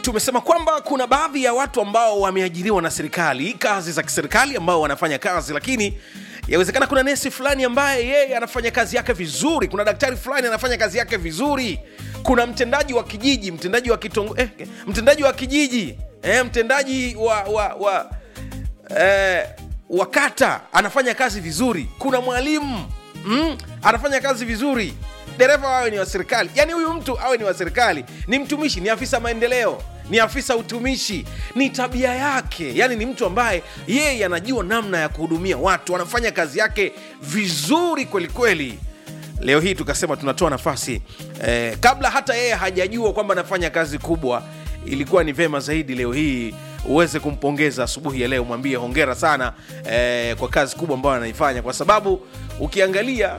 tumesema kwamba kuna baadhi ya watu ambao wameajiriwa na serikali kazi za kiserikali ambao wanafanya kazi lakini yawezekana kuna nesi fulani ambaye yeye anafanya kazi yake vizuri kuna daktari fulani anafanya kazi yake vizuri kuna mtendaji wa kijiji mtendaji wa kitongo, eh, mtendaji wa kijiji eh, mtendaji wa, wa, wa eh, wa kata anafanya kazi vizuri kuna mwalimu mm, anafanya kazi vizuri dereva awe ni wa serikali yaani huyu mtu awe ni wa serikali ni mtumishi ni afisa maendeleo ni afisa utumishi ni tabia yake yaani ni mtu ambaye yeye anajua namna ya kuhudumia watu anafanya kazi yake vizuri kwelikweli leo hii tukasema tunatoa nafasi eh, kabla hata yeye hajajua kwamba anafanya kazi kubwa ilikuwa ni vema zaidi leo hii uweze kumpongeza asubuhi ya leo mwambie hongera sana eh, kwa kazi kubwa ambayo anaifanya kwa sababu ukiangalia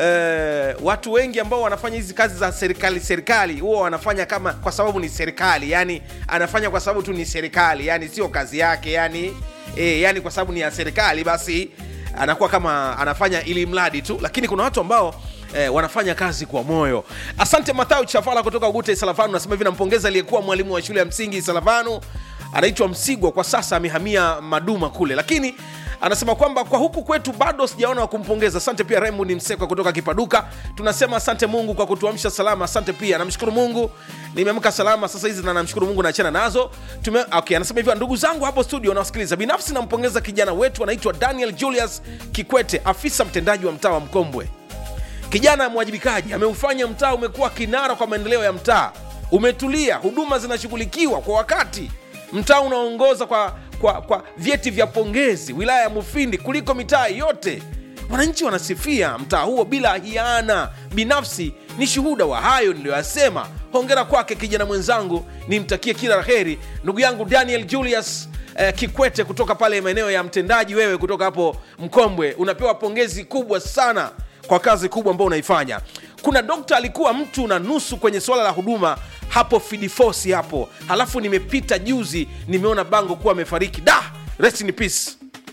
eh, watu wengi ambao wanafanya hizi kazi za serikali serikali huwa wanafanya kama kwa sababu ni serikali yani anafanya kwa sababu tu ni serikali yani sio kazi yake yani eh, yani kwa sababu ni ya serikali basi anakuwa kama anafanya ili mradi tu lakini kuna watu ambao eh, wanafanya kazi kwa moyo asante mathayo chafala kutoka ugute salavanu nasema hivi nampongeza aliyekuwa mwalimu wa shule ya msingi salavanu anaitwa msigwa kwa sasa amehamia maduma kule lakini anasema kwamba kwa huku kwetu bado sijaona wa kumpongeza asante pia raymond msekwa kutoka kipaduka tunasema asante mungu kwa kutuamsha salama asante pia namshukuru mungu nimeamka salama sasa hizi na namshukuru mungu naachana nazo Tume, okay, anasema hivyo ndugu zangu hapo studio nawasikiliza binafsi nampongeza kijana wetu anaitwa daniel julius kikwete afisa mtendaji wa mtaa wa mkombwe kijana mwajibikaji ameufanya mtaa umekuwa kinara kwa maendeleo ya mtaa umetulia huduma zinashughulikiwa kwa wakati mtaa unaongoza kwa, kwa, kwa vyeti vya pongezi wilaya ya mufindi kuliko mitaa yote wananchi wanasifia mtaa huo bila hiana binafsi ni shuhuda wa hayo niliyoyasema hongera kwake kijana mwenzangu nimtakie kila la heri ndugu yangu daniel julius eh, kikwete kutoka pale maeneo ya mtendaji wewe kutoka hapo mkombwe unapewa pongezi kubwa sana kwa kazi kubwa ambayo unaifanya kuna dokta alikuwa mtu na nusu kwenye suala la huduma hapo fidifosi hapo halafu nimepita juzi nimeona bango kuwa amefariki da rest in peace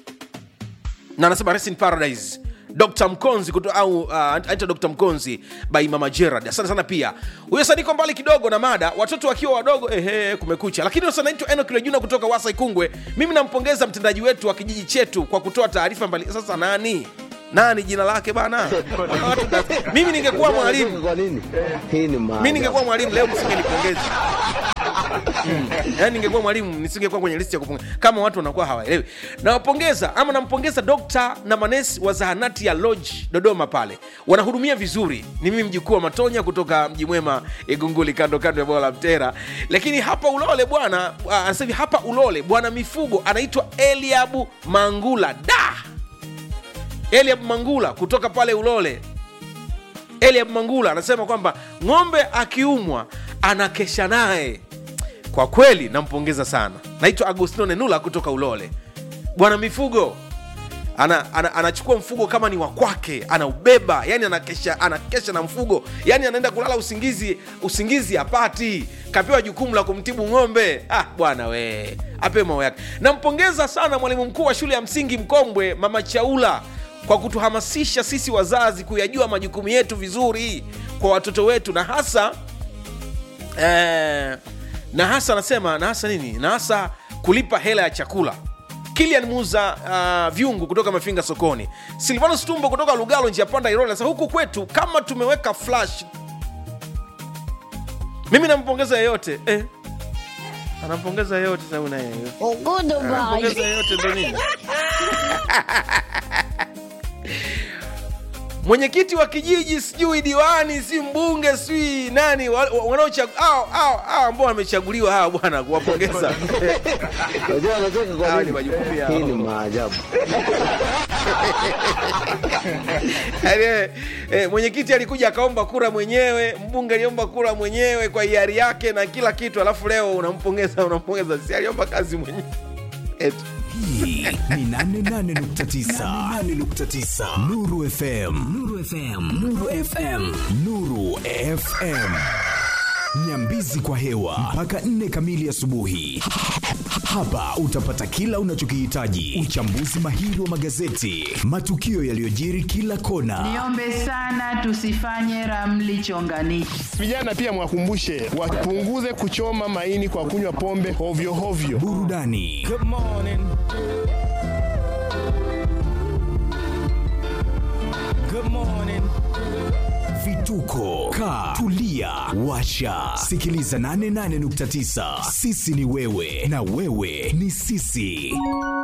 na anasema rest in paradise dr mkonzi kuto, au uh, anaitwa dr mkonzi by mama gerard asante sana pia huyo saniko mbali kidogo na mada watoto wakiwa wadogo ehe kumekucha lakini sasa naitwa enok lejuna kutoka wasa ikungwe mimi nampongeza mtendaji wetu wa kijiji chetu kwa kutoa taarifa mbali sasa nani nani jina lake bana Watu da- mimi ningekuwa mwalimu Kwa nini? Hii ni mi ningekuwa mwalimu leo msingenipongeza Mm. yaani ningekuwa mwalimu nisingekuwa kwenye listi ya kupongeza kama watu wanakuwa hawaelewi nawapongeza ama nampongeza dokta na manesi wa zahanati ya lodge dodoma pale wanahudumia vizuri ni mimi mjukuu wa matonya kutoka mji mwema igunguli kando kando ya bwawa la mtera lakini hapa ulole bwana ah, anasema hivi hapa ulole bwana mifugo anaitwa eliabu mangula da eliab mangula kutoka pale ulole eliab mangula anasema kwamba ng'ombe akiumwa anakesha naye kwa kweli nampongeza sana naitwa agostino nenula kutoka ulole bwana mifugo ana, ana, anachukua mfugo kama ni wa kwake anaubeba yani anakesha, anakesha na mfugo yani anaenda kulala usingizi usingizi apati kapewa jukumu la kumtibu ng'ombe ah, bwana we apewe mao yake nampongeza sana mwalimu mkuu wa shule ya msingi mkombwe mama chaula kwa kutuhamasisha sisi wazazi kuyajua majukumu yetu vizuri kwa watoto wetu na hasa eh, na hasa anasema na hasa nini na hasa kulipa hela ya chakula kilian muza uh, vyungu kutoka mafinga sokoni silvanus tumbo kutoka lugalo njia panda iroli sasa huku kwetu kama tumeweka flash mimi nampongeza yeyote eh. anampongeza yeyote sababu naye anampongeza yeyote ndo nini mwenyekiti wa kijiji sijui diwani si mbunge sijui nani wa- wa- wanaochag- hao- hao- hao ambao wamechaguliwa hawa bwana kuwapongeza Unajua anacheka kwa Hawa ni nini? majukumu yao. Hii ni maajabu. Yaani, eh, eh, mwenyekiti alikuja akaomba kura mwenyewe mbunge aliomba kura mwenyewe kwa hiari yake na kila kitu alafu leo unampongeza unampongeza si aliomba kazi mwenyewe Eti. hii ni 88.9 Nuru FM Nuru FM Nuru FM Nuru FM Nyambizi kwa hewa mpaka 4 kamili asubuhi. Hapa utapata kila unachokihitaji: uchambuzi mahiri wa magazeti, matukio yaliyojiri kila kona, Niombe sana tusifanye ramli chonganishi. Vijana pia mwakumbushe wapunguze kuchoma maini kwa kunywa pombe ovyo ovyo. burudani vituko ka tulia washa sikiliza 88.9 sisi ni wewe na wewe ni sisi